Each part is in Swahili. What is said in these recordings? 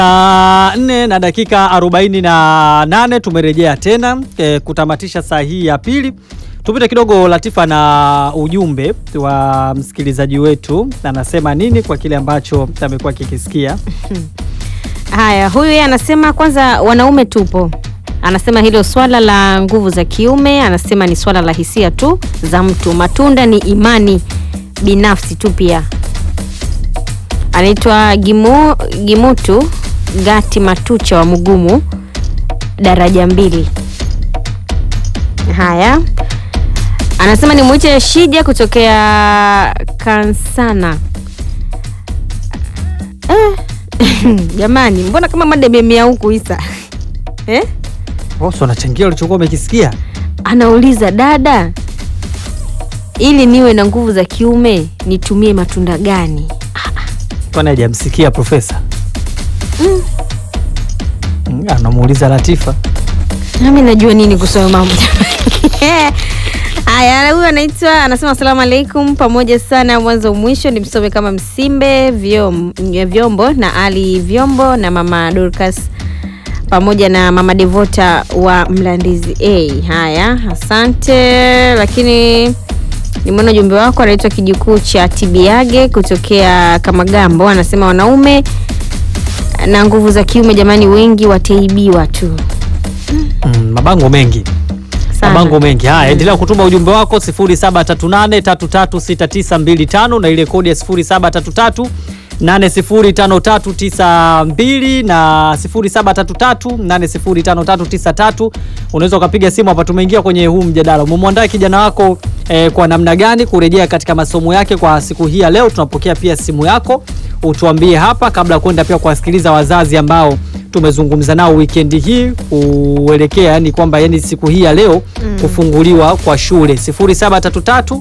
Saa nne na dakika arobaini na nane tumerejea tena e, kutamatisha saa hii ya pili. Tupite kidogo Latifa na ujumbe wa msikilizaji wetu, anasema nini kwa kile ambacho amekuwa kikisikia. Haya, huyu yeye anasema kwanza, wanaume tupo. Anasema hilo swala la nguvu za kiume, anasema ni swala la hisia tu za mtu. Matunda ni imani binafsi tu. Pia anaitwa Gimu, Gimutu Gati Matucha wa Mugumu, daraja mbili. Haya, anasema ni mwite Shija kutokea Kansana. Eh, jamani, mbona kama mada imemea huku Isa eh? Rosso anachangia ulichokuwa umekisikia. Anauliza dada, ili niwe na nguvu za kiume nitumie matunda gani? Kwani hajamsikia profesa? Mm, anamuuliza Latifa. Nami najua nini kusoma mambo haya. Huyu anaitwa anasema asalamu alaikum, pamoja sana mwanzo mwisho, nimsome kama Msimbe vyom, vyombo na Ali vyombo na mama Dorcas pamoja na mama Devota wa Mlandizi A. Haya, asante. Lakini nimeona ujumbe wako, anaitwa kijukuu cha Tibiage kutokea Kamagambo, anasema wanaume na nguvu za kiume, jamani, wengi wataibiwa tu Mm, mabango mengi Sana. mabango mengi haya. Endelea kutuma ujumbe wako 0738336925 na ile kodi ya 0733 805392 na 0733805393. Unaweza ukapiga simu hapa. Tumeingia kwenye huu mjadala, umemwandaa kijana wako eh, kwa namna gani kurejea katika masomo yake kwa siku hii ya leo. Tunapokea pia simu yako, utuambie hapa, kabla ya kwenda pia kuwasikiliza wazazi ambao tumezungumza nao wikendi hii kuelekea, yani kwamba yani siku hii ya leo kufunguliwa kwa shule 0733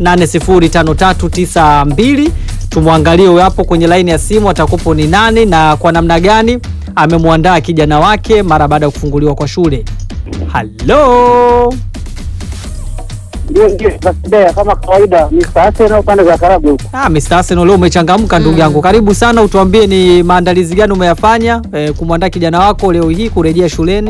805392 tumwangalie huyo hapo kwenye laini ya simu atakupo ni nani na kwa namna gani amemwandaa kijana wake mara baada ya kufunguliwa kwa shule. Halo, Ndio, ndio, Basidea kama kawaida ni saase na upande za Karabu huko. ah, Mr. Arsenal leo umechangamka ndugu yangu, karibu sana. Utuambie ni maandalizi gani umeyafanya eh, kumwandaa kijana wako leo hii kurejea shuleni.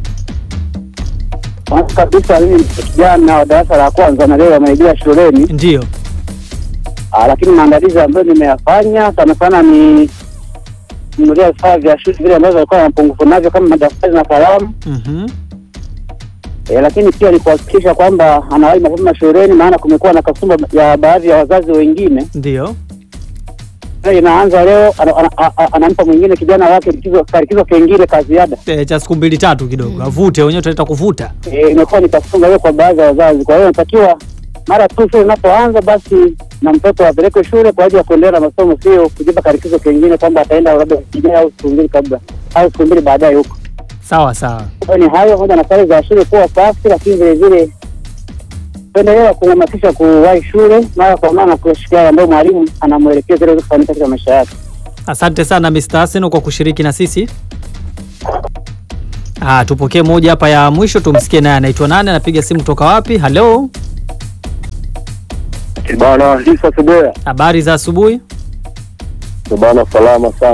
Kwanza kabisa mimi ni kijana wa darasa la kwanza na leo amerejea shuleni. Ndio. Ah, lakini maandalizi ambayo nimeyafanya sana sana ni kununulia vifaa vya shule vile ambavyo alikuwa na mapungufu navyo kama madaftari na kalamu. Mhm. E, lakini pia ni kuhakikisha kwamba anawahi mapema shuleni, maana kumekuwa na kasumba ya baadhi ya wazazi wengine. Ndio. Leo inaanza leo, ana- ana- a- a- anampa mwingine kijana wake likizo likizo kengine ka ziada. Eh, cha siku mbili tatu kidogo avute, wenyewe tunaita kuvuta. Eh, imekuwa ni kasumba hiyo kwa baadhi ya wazazi. Kwa hiyo inatakiwa mara tu shule inapoanza basi na mtoto apelekwe shule kwa ajili ya kuendelea na masomo, sio kujipa karikizo kengine kwamba ataenda labda wiki ijayo au siku mbili kabla au siku mbili baadaye huko. Sawa sawa. Kwa hiyo ni hayo moja na sare za shule kuwa safi, lakini vile vile kuendelea kuhamasisha kuwahi shule mara kwa mara na kuwashikia yale ambayo mwalimu anamwelekeza ili aweze kufanikiwa katika maisha yake. Asante sana Mr. Arsenal kwa kushiriki na sisi. Ah, tupokee moja hapa ya mwisho tumsikie naye anaitwa nani, anapiga simu kutoka wapi? Halo, Bana Lisa Sebea, habari za asubuhi. bana salama sana.